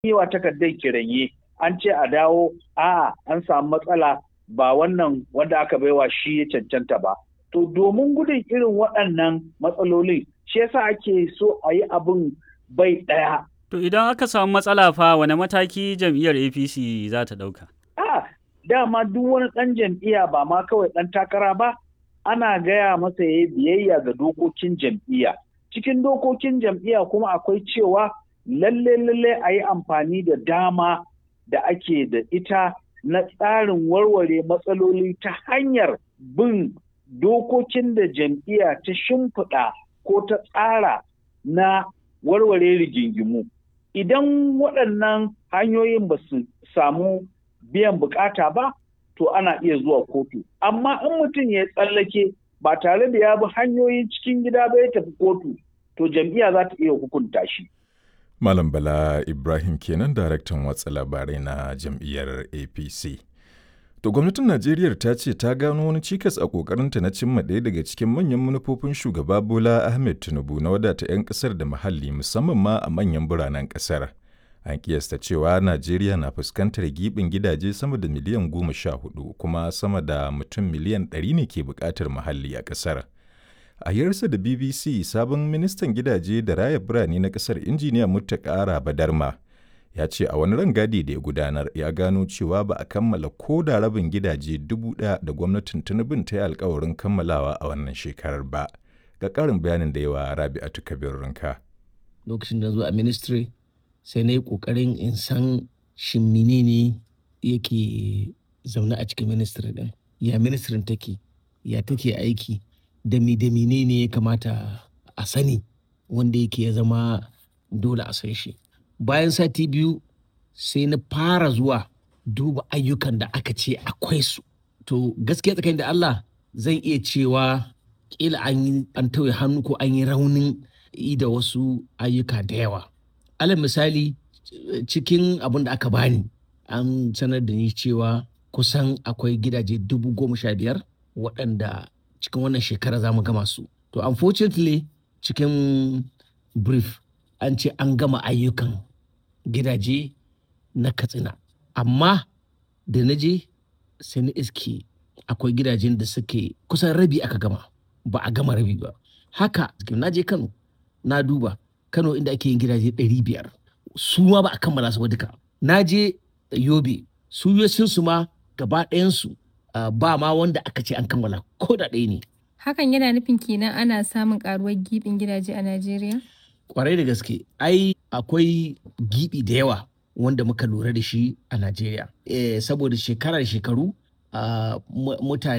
yi wa takardar kiranye an ce a dawo a'a an samu matsala ba wannan wanda aka baiwa shi ya cancanta ba to domin gudun irin waɗannan matsalolin shi yasa ake so a yi abin bai ɗaya To idan aka samu matsala fa wane mataki jam'iyyar APC za ta ɗauka? a dama duk wani ɗan jam'iyya ba ma kawai ɗan takara ba ana gaya masa ya biyayya ga dokokin jam'iyya cikin dokokin jam'iyya kuma akwai cewa lalle lalle a yi amfani da dama da ake da ita na tsarin warware matsaloli ta hanyar bin dokokin da jam'iyya ta shimfiɗa ko ta tsara na warware rigingimu idan waɗannan hanyoyin ba su samu biyan bukata ba to ana iya zuwa kotu amma in mutum ya tsallake ba tare da ya bi hanyoyin cikin gida ba ya tafi kotu to jam'iyya za ta iya hukunta shi Malam Bala Ibrahim kenan daraktan watsa labarai na jam'iyyar APC. To gwamnatin Najeriya ta ce ta gano wani cikas a ƙoƙarinta na cimma ɗaya daga cikin manyan manufofin shugaba Bola Ahmed Tinubu na wadata 'yan ƙasar da muhalli musamman ma a manyan biranen ƙasar. An kiyasta cewa Najeriya na fuskantar giɓin gidaje sama da miliyan goma sha hudu kuma sama da mutum miliyan ɗari ne ke buƙatar muhalli a ƙasar. A yarsa da BBC sabon ministan gidaje da raya birane na ƙasar injiniya Muttaka Badarma ya ce a wani rangadi da ya gudanar ya gano cewa ba a kammala ko da rabin gidaje dubu ɗaya da gwamnatin Tinubun ta yi alkawarin kammalawa a wannan shekarar ba. Ga ƙarin bayanin da yawa Rabi'atu Kabir Rinka. Lokacin da zo a ministry sai na yi ƙoƙarin in san shin menene yake zaune a cikin ministry ɗin. Ya ministrin take, ya take aiki, da mi da ne ya kamata a sani wanda yake ya zama dole a san shi bayan sati biyu sai na fara zuwa duba ayyukan da aka ce akwai su to gaskiya tsakanin da Allah zan iya cewa kila an yi an tauye hannu ko an yi raunin yi da wasu ayyuka da yawa alal misali cikin abin da aka bani an sanar da ni cewa kusan akwai gidaje dubu goma sha biyar waɗanda cikin wannan shekara za mu gama su. To unfortunately cikin brief an ce an gama ayyukan gidaje na katsina. Amma da na je sai na iske akwai gidajen da suke kusan rabi aka gama ba a gama rabi ba. Haka na je Kano na duba Kano inda ake yin gidaje ɗari biyar su ma ba a kammala su ba duka. Na je Yobe su su ma gaba ɗayansu Uh, ba ma wanda aka ce an kammala ko da ɗaya ne. Hakan yana nufin kenan ana samun karuwar gibin gidaje a Najeriya? Kwarai da gaske, ai akwai gibi da yawa wanda muka lura da shi a Najeriya. Eh, saboda shekara da shekaru uh, mutane